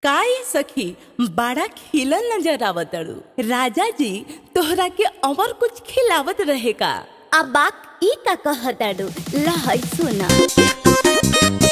काई सखी बड़ा खिलल नजर आवतड़ू राजा जी तोहरा के और कुछ खिलावत रहे का अब बाक ई का कहताड़ू लहै सुना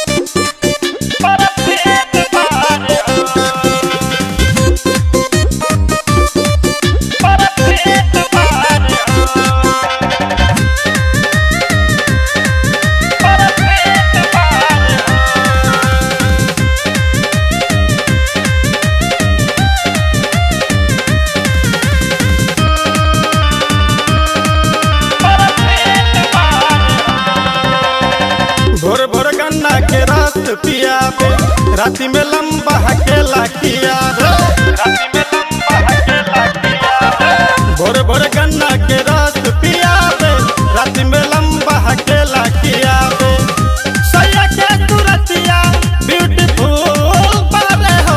भोर भोर गन्ना के रस पिया पे राति में लंबा हकेला किया रे राति में लंबा हकेला किया रे भोर भोर गन्ना के रस पिया पे राति में लंबा हकेला किया रे सैया के तुरतिया ब्यूटीफुल बारे हो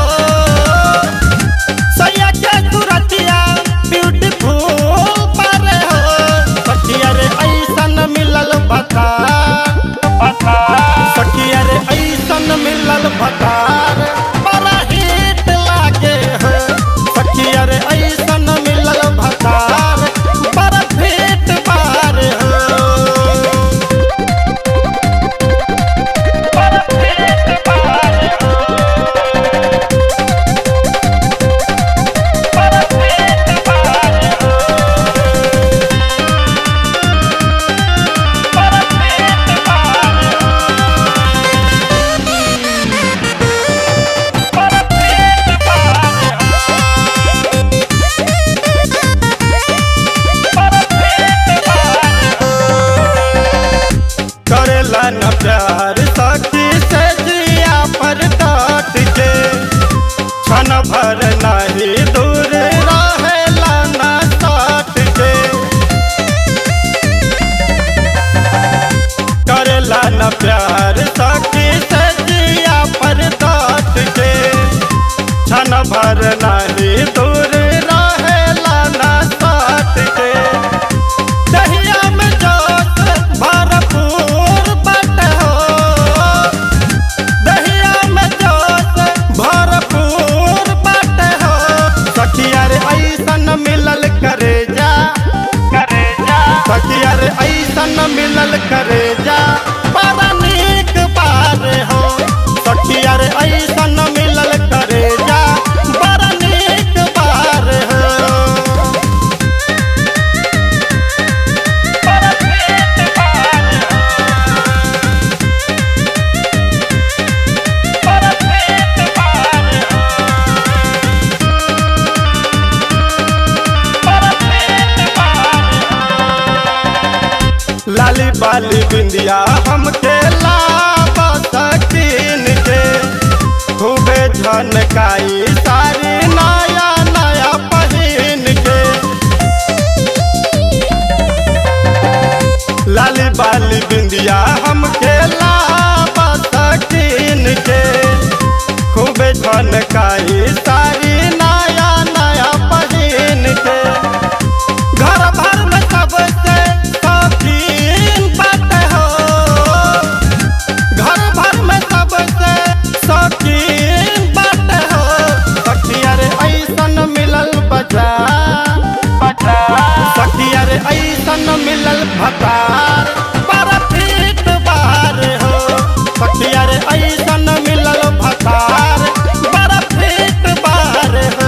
सैया के तुरतिया ब्यूटीफुल बारे हो सखिया रे ऐसन मिलल बता सखिया रे ऐसन मिलल भतार बड़ा हिट लागे हो सखिया रे ऐसन मिलल भतार बड़ा फिट बार हो बड़ा फिट बार हो बड़ा फिट बार हो बड़ा फिट बार हो करेला न प्यार सखी से जिया पर डाट के क्षण भर नहीं दूर रहेला न साट के करेला न प्यार सखी से जिया पर डाट के क्षण भर नहीं दूर रहेला न साट के दहिया में जोश भरपूर बट हो दहिया में जोश भरपूर बट हो सखिया रे ऐसन मिलल करे जा करे जा सखिया रे ऐसन मिलल करे जा बड़ा नीक बार हो सखिया रे ऐसन मिलल करे जा बड़ा नीक बार हो लाली बाली बिंदिया हमके लाबा सकीन के खूबे झनकाई सारी नया नया पहिन के लाली बाली बिंदिया हमके लाबा सकीन के खूबे झनकाई सारी नया नया पहिन के घर भर में सबसे शौकीन बात हो घर भर में सबसे शौकीन बात हो सखिया रे ऐसन मिलल बजा सखिया रे ऐसन मिलल भतार बड़ा फिट बार हो सखिया रे ऐसन मिलल भतार बड़ा फिट बार हो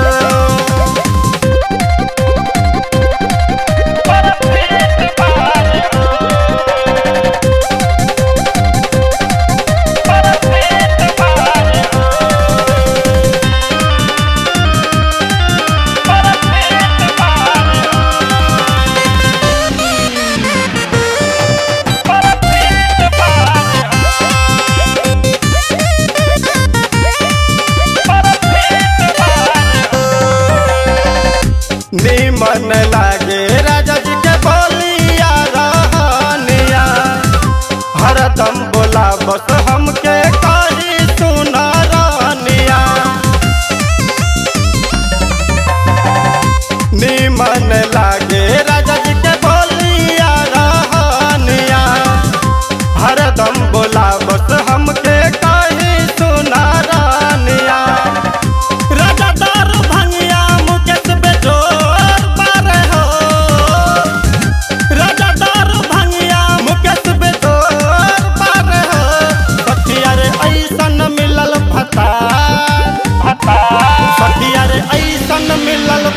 निमन लागे राजा जी के बोलिया रहनिया हरदम बोला बस हमके कही सुना रहनिया निमन लागे राजा जी के बोलिया रहनिया हरदम बोला बस हमके कही सुना रहनिया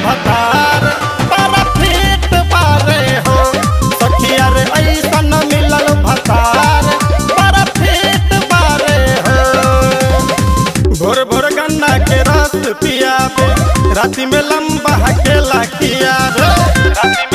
भतार बड़ा फीट बारे हो सखिया रे ऐसन मिलल भतार बड़ा फीट बारे हो भोर भोर गन्ना के रस पियाबे राति में लंबा हकेला किया रे राति